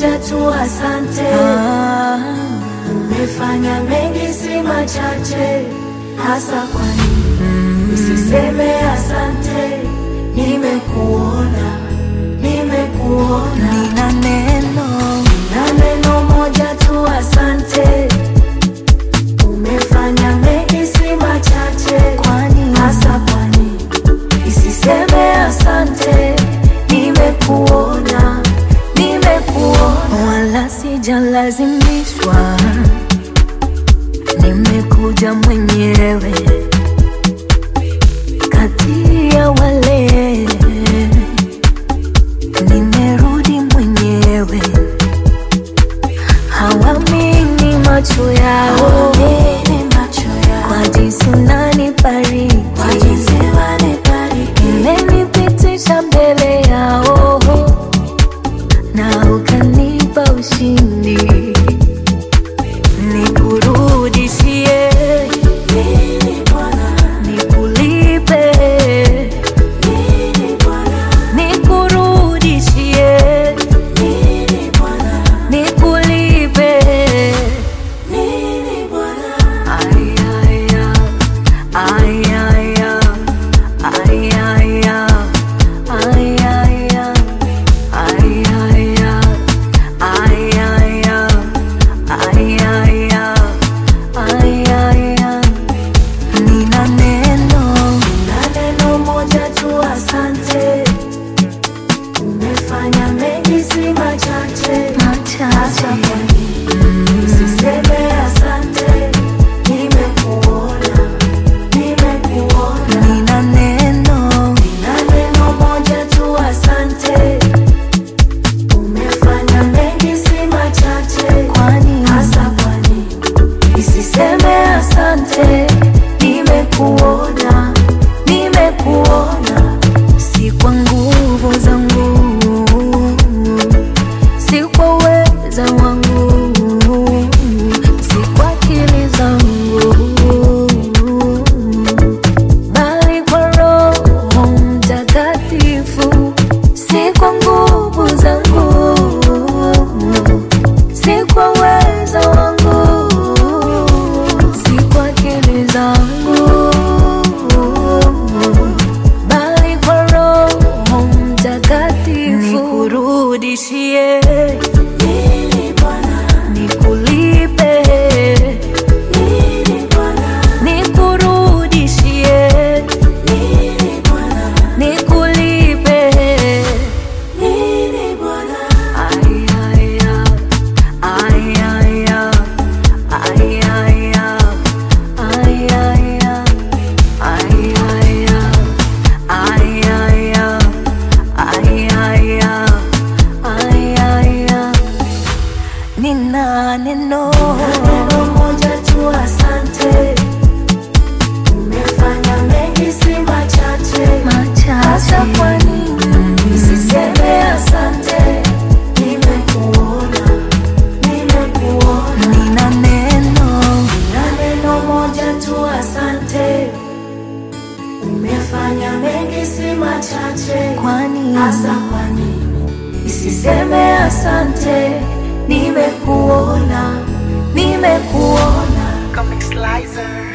moja tu, asante. Ah, Umefanya mengi, si machache, hasa kwa nini usiseme asante? Nimekuona, nimekuona nina neno na neno moja tu, asante. Umefanya mengi, si machache, kwani hasa kwa nini isiseme asante? Nimekuona, nimekuona wala sijalazimishwa, nimekuja mwenyewe kati ya wale, nimerudi mwenyewe, hawamini macho yao Hawamini macho yao. kwa jinsi unanibariki, Kwa jinsi wanibariki. umenipitisha mbele yao na ukanipa ushindi, nikurudishie, Nini Bwana, nikulipe, nini Bwana, nikurudishie, nini Bwana, nikulipe. nini Bwana. Ay, ay, ay, ay, ay, ay, ay, ay, ay, ay, ay, ay, ay, ay, ay, ay, ay, nina neno Na neno moja tu, asante. Umefanya mengi, si machache, hasa machache kwa nini usiseme asante? Nimekuona, nimekuona nina neno na neno moja tu, asante. Umefanya mengi, si machache, kwani hasa kwa nini isiseme asante? Nimekuona, nimekuona si kwa nguvu zangu, si kwa uweza wangu, si kwa akili zangu, bali kwa Roho Mtakatifu. Si kwa nguvu zangu, si kwa uweza wangu, si kwa akili zangu, bali kwa Roho Mtakatifu. Nikurudishie, nini Bwana, nikulipe, nini Bwana, nikurudishie, nini Bwana, nikulipe. nini Bwana. Ay, ay, ay, ay, ay, ay, ay, ay, ay, ay, ay, ay, ay, ay, ay, ay, ay, nina neno Neno moja tu, asante. Umefanya mengi, si machache, hasa kwa machache nini usiseme asante? Nimekuona, nimekuona nina neno na neno moja tu, asante. Umefanya mengi, si machache, kwani hasa kwa nini isiseme asante? Nimekuona, nimekuona Comic Slicer.